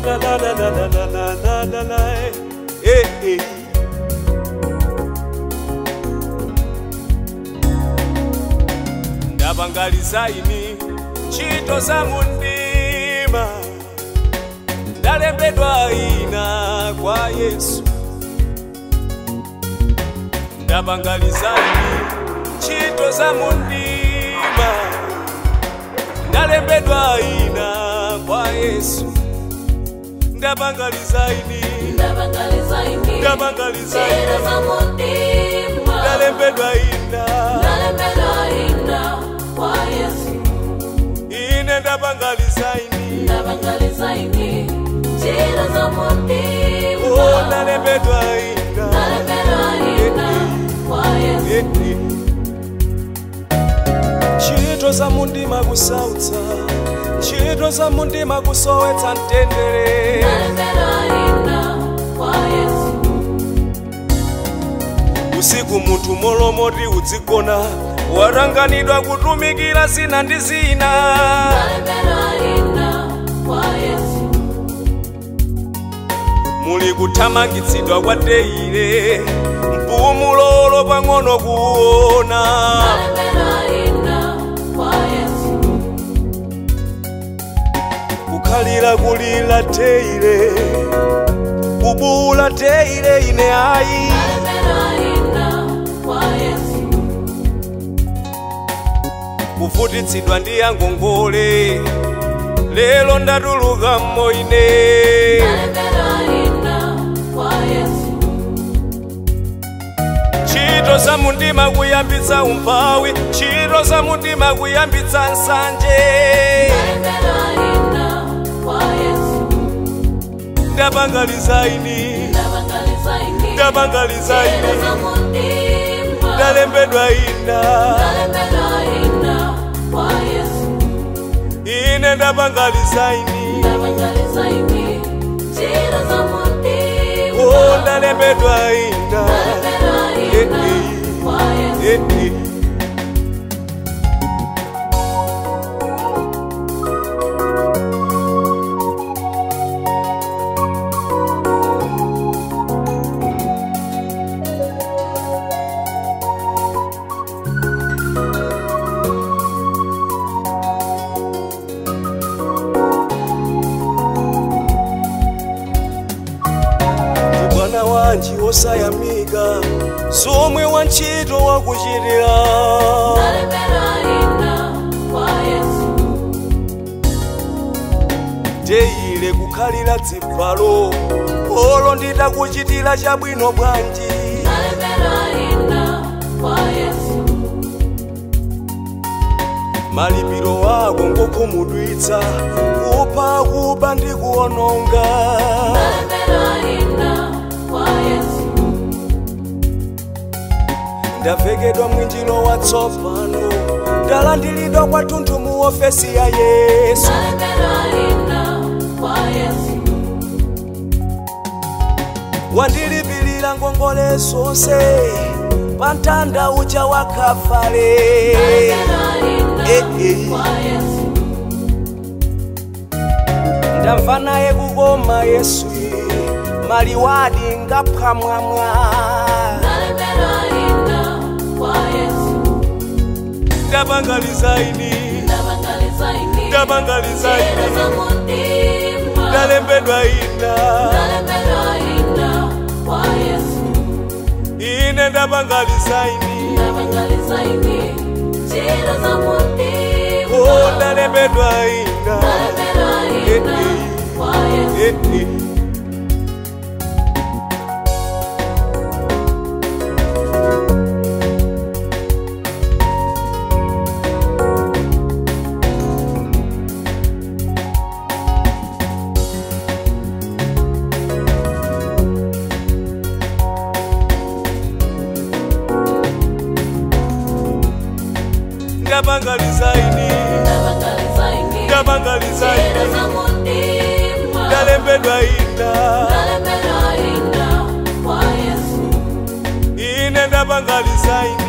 la la la la la la la la la eh eh ndapangaliza ini ntchito za mundima ndalembedwa ina kwa yesu ndapangaliza ini ntchito za mundima ndalembedwa ina kwa yesu ndapangaliza ini ndapangaliza ini ndapangaliza njira ini za mutima ndalembedwa ina ndalembedwa ina kwa yesu ine ndapangaliza ini ndapangaliza ini njira za oh mutima ndalembedwa ina ndalembedwa ina kwa yesu ntchito za mundima kusautsa ntchito za mundima kusowetsa mtendere ndalembedwa ina kwa yesu usiku munthu molomoti udzigona watanganidwa kutumikira zina ndi zina ndalembedwa ina kwa yesu muli kuthamangitsidwa kwa teire mpumulolo pang'ono kuona ndalembedwa ina kwa yesu kukhalira kulira teire kubuula teire ine ayi ndalembedwa ina kwa yesu kuvutitsidwa ndi angongole lero ndatuluka mmoine ndalembedwa ina kwa yesu ntchito za mundima kuyambitsa umphawi ntchito za mundima kuyambitsa nsanje ndalembedwa ina kwa yesu ndapangaliza ini ndapangaliza ini ndapangaliza njira ini za mutima ndalembedwa ina ndalembedwa ina kwa yesu ine ndapangaliza ini ndapangaliza ini njira za mutima oh ndalembedwa ina ndalembedwa ina kwa yesu Eh, eh. mwana wanji wosayamika somwe wa ntchito wakuchitira ndalembedwa ina kwa yesu teile kukhalira dzibvalo olo nditakuchitira chabwino bwanji ndalembedwa ina kwa yesu malipiro wako ngokhumudwitsa kupha kuba ndi kuwononga ndalembedwa ina kwa yesu ndavekedwa mwinjiro watsopano ndalandiridwa kwathunthu mu ofesi ya yesu ndalembedwa ina kwa yesu wandilipirira ngongole zonse pa mtanda uja wa kafale ndalembedwa Eh, ina eh. kwa yesu ndamva naye kukoma yesu maliwadi ngaphwamwamwa ndalembedwa ina kwa yesu ndapangaliza ini ndapangaliza ini ndapangaliza njira ini za mutima ndalembedwa ina ndalembedwa ina kwa yesu ine ndapangaliza ini ndapangaliza ini njira za mutima oh ndalembedwa ina ndalembedwa Eh, ina eh. kwa yesu Eh, eh. ndapangaliza ini ndapangaliza ini ndapangaliza njira ini za mutima ndalembedwa ina ndalembedwa ina kwa yesu ine ndapangaliza ini